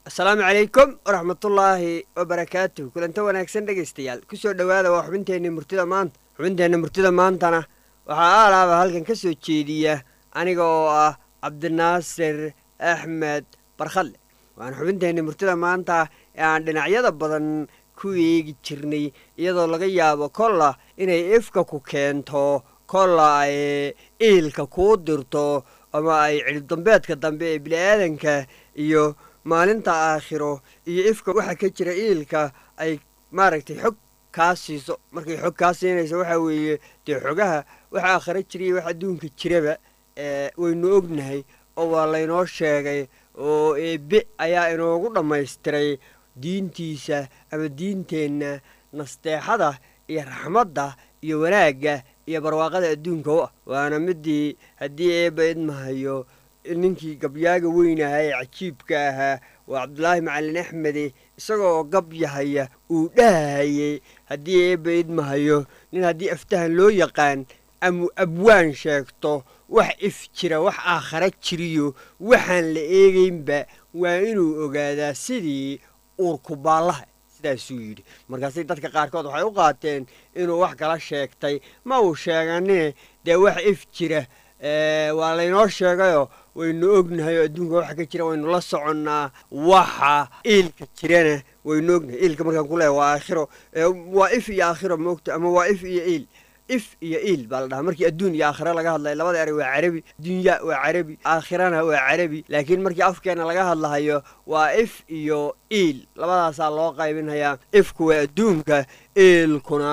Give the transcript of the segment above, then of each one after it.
asalaamu calaykum waraxmatullaahi wabarakaatuh kulanta wanaagsan dhegaystayaal kusoo dhowaada waa xubinteenna murtida maanta xubinteenna murtida maantana waxaa aalaaba halkan ka soo jeediya aniga oo ah cabdinaasir axmed barkhadle waana xubinteenna murtida maanta ee aan dhinacyada badan ku eegi jirnay iyadoo laga yaabo kolla inay ifka ku keento kolla ay iilka kuu dirto ama ay cidhibdambeedka dambe ee bini'aadanka iyo maalinta aakhiro iyo ifka waxa ka jira iilka ay maaragtay xog kaa siiso markay xog kaa siinayso waxaa weeye dee xogaha waxa aakhiro jiriya wax adduunka jiraba waynu ognahay oo waa laynoo sheegay oo eebe ayaa inoogu dhammaystiray diintiisa ama diinteenna nasteexada iyo raxmadda iyo wanaagga iyo barwaaqada adduunka u ah waana midii haddii eebba idmahayo ninkii gabyaaga weynahaa ee cajiibka ahaa waa cabdulaahi macalin axmede isagoo gabyahaya uu dhahayey haddii eebba idmahayo nin haddii aftahan loo yaqaan ama abwaan sheegto wax if jira wax aakhara jiriyo waxaan la eegaynba waa inuu ogaadaa sidii uurkubaallaha sidaasuu yidhi markaasay dadka qaarkood waxay u qaateen inuu wax kala sheegtay ma uu sheeganine dee wax if jira waa laynoo sheegayoo waynu ognahay oo adduunka waxa ka jira waynu la soconnaa waxa iilka jirana waynu ognahay iilka markaan ku leehay waa aakhiro waa if iyo aakhiro maogta ama waa if iyo iil if iyo iil baa la dhahaa markii adduun iyo aakhira laga hadlayo labada erey waa carabi dunya waa carabi aakhirana waa carabi laakiin markii afkeena laga hadlahayo waa if iyo iil labadaasaa loo qaybinhayaa ifku waa adduunka iilkuna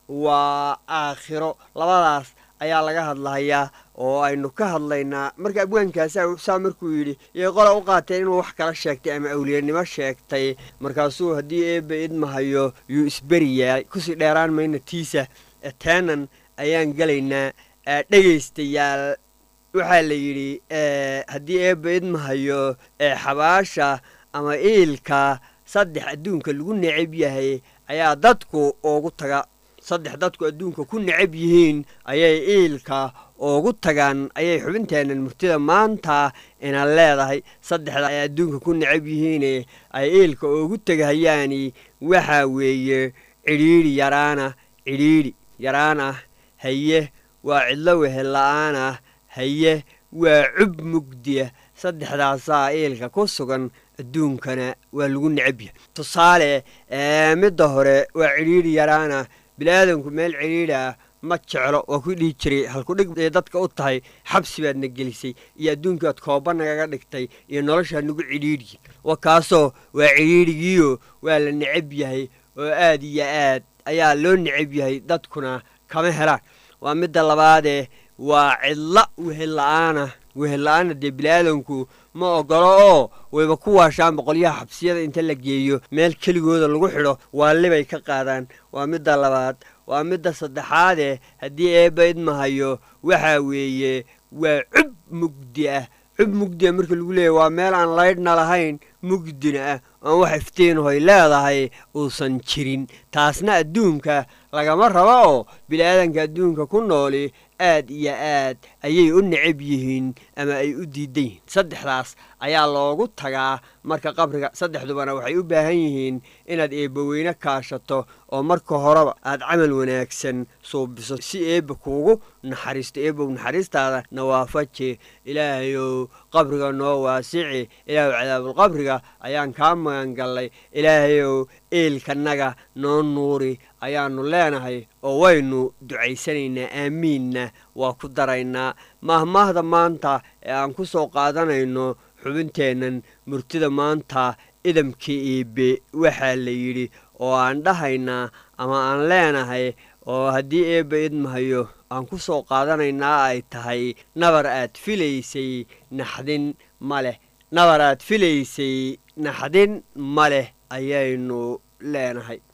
waa aakhiro labadaas ayaa laga hadlahayaa oo aynu ka hadlaynaa marka abwaankaasa saa markuu yidhi yay qola u qaateen inuu wax kala sheegtay ama awliyanimo sheegtay markaasuu haddii eebba idmahayo yuu isberiyaa kusii dheeraan mayna tiisa taanan ayaan gelaynaa dhegaystayaal waxaa la yidhi haddii eebba idmahayo xabaasha ama iilka saddex adduunka lagu necab yahay ayaa dadku ugu taga saddex dadku adduunka ku necab yihiin ayay iilka ugu tagaan ayay xubinteennan murtida maanta ina leedahay saddexda ay adduunka ku necab yihiine ay iilka ugu tegahayaani waxaa weeye cidhiidhi yaraana cidhiidhi yaraan ah haye waa cidlo wehel la'aan ah haye waa cub mugdiya saddexdaasaa iilka ku sugan adduunkana waa lagu necab yahay tusaale midda hore waa cidhiidhi yaraan ah biniaadanku meel cidhiidhi ah ma jeclo waa ku dhihi jiray halkudhig ee dadka u tahay xabsi baadna gelisay iyo adduunkiibaad kooba nagaga dhigtay iyo noloshaa nagu cidhiidhiyi wa kaasoo waa cidhiidhigiiyo waa la necab yahay oo aad iyo aad ayaa loo necab yahay dadkuna kama helaan waa midda labaadee waa cidla wehel la'aana wehel la'aana dee biniaadanku ma ogolo oo wayba ku waashaan boqolyaha xabsiyada inta la geeyo meel keligooda lagu xidho waalibay ka qaadaan waa midda labaad waa midda saddexaadee haddii eebba idmahayo waxaa weeye waa cub mugdi ah cub mugdi ah marka lagu leeyahy waa meel aan laydhna lahayn mugdina ah oon wax iftiinhoy leedahay uusan jirin taasna adduunka lagama rabo oo bini'aadanka adduunka ku nooli aad iyo aad ayay u necab yihiin ama ay u diidan yihiin saddexdaas ayaa loogu tagaa marka qabriga saddexdubana waxay u baahan yihiin inaad eebbaweyne kaashato oo marka horeba aad camal wanaagsan suubiso si eebba kuugu naxariisto eebbow naxariistaada nawaafaje ilaahayow qabriga noo waasici ilaahu cadaabulqabriga ayaan kaa magan gallay ilaahayow eelkanaga noo nuuri ayaannu leenahay oo waynu ducaysanaynaa aamiinna waa ku daraynaa maahmaahda maanta ee aan ku soo qaadanayno xubinteennan murtida maanta idamka eebe waxaa la yidhi oo aan dhahaynaa ama aan leenahay oo haddii eebba idmahayo aan ku soo qaadanaynaa ay tahay nabar aad filaysay naxdin ma leh nabar aad filaysay naxdin ma leh ayaynu leenahay